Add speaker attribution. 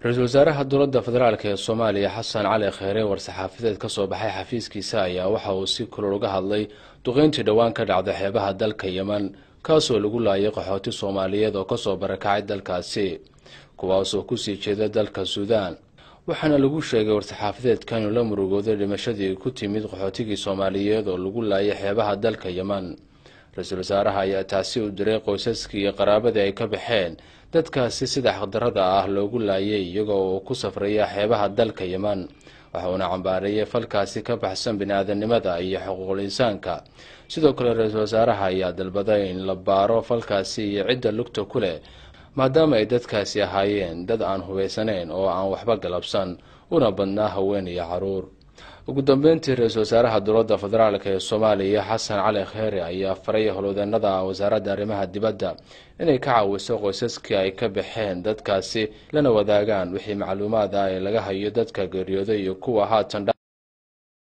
Speaker 1: ra-iisul wasaaraha dowladda federaalk ee soomaaliya xasan cali kheyre war-saxaafadeed ka soo baxay xafiiskiisa ayaa waxa uu si kulol uga hadlay duqeyntii dhowaan ka dhacda xeebaha dalka yeman kaasoo lagu laayay qaxooti soomaaliyeed oo kasoo barakacay dalkaasi kuwaasoo kusii jeeda dalka suudaan waxaana lagu sheegay war-saxaafadeedka inuu la murugooday dhimashadii ku timid qaxootigii soomaaliyeed oo lagu laayay xeebaha dalka yeman ra-iisul wasaaraha ayaa taasi u diray qoysaskii iyo qaraabadii ay ka baxeen dadkaasi sida xaqdarada ah loogu laayay iyagoo uu ku safraya xeebaha dalka yeman waxa uuna cambaareeyay falkaasi ka baxsan bini-aadanimada iyo xuquuqul insaanka sidoo kale ra-iisul wasaaraha ayaa dalbaday in la baaro falkaasi iyo cidda lugta ku leh maadaama ay dadkaasi ahaayeen dad aan hubaysanayn oo aan waxba galabsan una badnaa haween iyo caruur ugu dambeyntii ra-iisul wasaaraha dowladda federaalk ee soomaaliya xasan cali kheyre ayaa faray howlwadeenada wasaaradda arrimaha dibadda inay ka caawiso qoysaskii ay ka baxeen dadkaasi lana wadaagaan wixii macluumaad ah ee laga hayo dadka geeriyooday iyo kuwa haatan